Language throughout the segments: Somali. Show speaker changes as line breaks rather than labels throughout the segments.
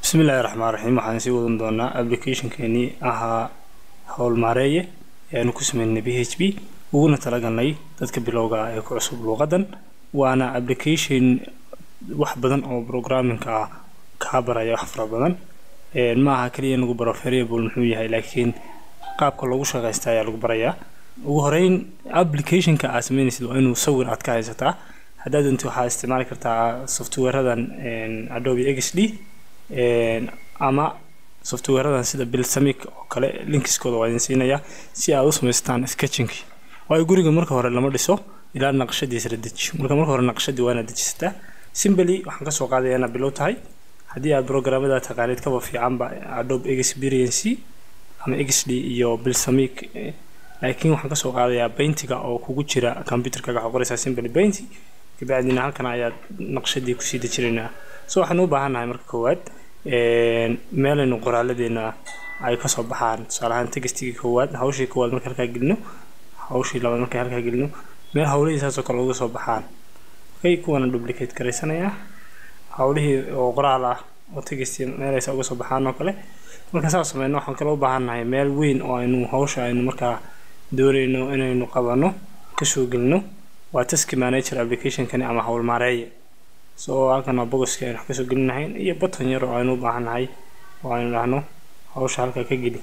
bismillahi raxmaan raxiim waxaan sii wadan doonaa applicationkeenii ahaa howlmaareeye ee aanu ku sameynay b h p uguna talagalnay dadka bilowga ah ee ku cusub luuqadan waana application wax badan oo programmingka ah kaa baraya wax fara badan ma aha kaliya in lagu baro variable muxuu yahay laakiin qaabka loogu shaqaysta ayaa lagu barayaa ugu horeyn applicationka aad sameynaysid waa inuu sawir aad ka haysataa haddaad doonti waxaad isticmaali kartaa softwareadan adobe xd ama softwareadan sida bilsamic oo kale linkiskooda waa idin siinayaa si aad u samaystaan sketchingki waayo guriga marka hore lama dhiso ilaa naqshadiisa la dejiyo marka marka hore naqshadii waa inaad dejisataa simbly waxaan kasoo qaadaya inaad bilow tahay haddii aad programmada taqaanid kaba fiicanba adobe experience ama xd iyo bilsamic laakiin waxaan kasoo qaadayaa baintiga oo kugu jira computerkaga waxaa qoraysaa simbly bainti kabacdina halkan ayaad naqshadii kusii dejinaynaa so waxaan u baahannahay marka koowaad meelaynu qoraaladeena ay kasoo baxaan tusaale ahaan textigii koowaad hawshii koowaad marka halkaa gelino hawshii labaad marka halkaa gelino meel hawlihii saasoo kale uga soo baxaan okay kuwana duplicate garaysanayaa hawlihii oo qoraal ah oo text meelaysa uga soo baxaan oo kale marka saas sameyno waxaan kale u baahannahay meel weyn oo aynu hawsha aynu markaa doonayno inaynu qabano kasoo gelino waa task manager applicationkani ama howlmaareeye so halkan waa bogoski aynu wax kasoo gelinahayn iyo button yar oo aynu u baahannahay oo aynu dhahno hawsha halkaa ka geli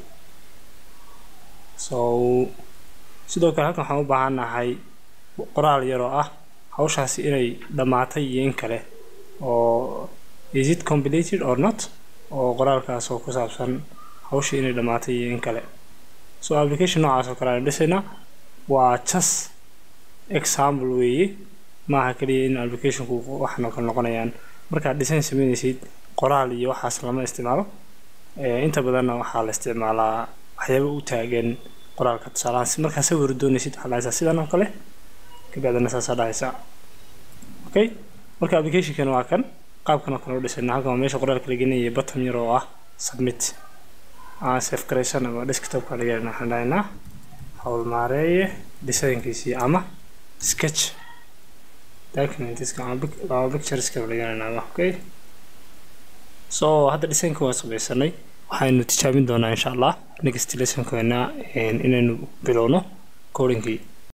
so sidoo kale halkan waxaan u baahannahay qoraal yar oo ah hawshaasi inay dhammaatay iyo in kale oo is it completed or not oo qoraalkaas oo ku saabsan hawshii inay dhammaatay iyo in kale so application noocaas oo kale aynu dhisaynaa waa just example weeye maaha kaliya in applicationku waxan oo kale noqonayaan markaad design sameynaysid qoraal iyo waxaas lama isticmaalo inta badanna waxaa la isticmaalaa waxyaaba u taagan qoraalka tusaalahaan markaa sawir doonaysid waxaa dhahaysaa sidan oo kale kabacdina saasaa dhahaysaa okay marka applicationkan waa kan qaabkan oo kale u dhisayna halkan waa meesha qoraalka la gelinaya button yar oo ah submit aan safe garaysan ama desktopka laga waxaan dhahaynaa howlmaareeye designkiisii ama sketch documentska ama pictureska lagananaado okay so hadda designka waa samaysanay waxaynu tijaabin doonaa insha allah next lessonkeena inaynu bilowno codingkii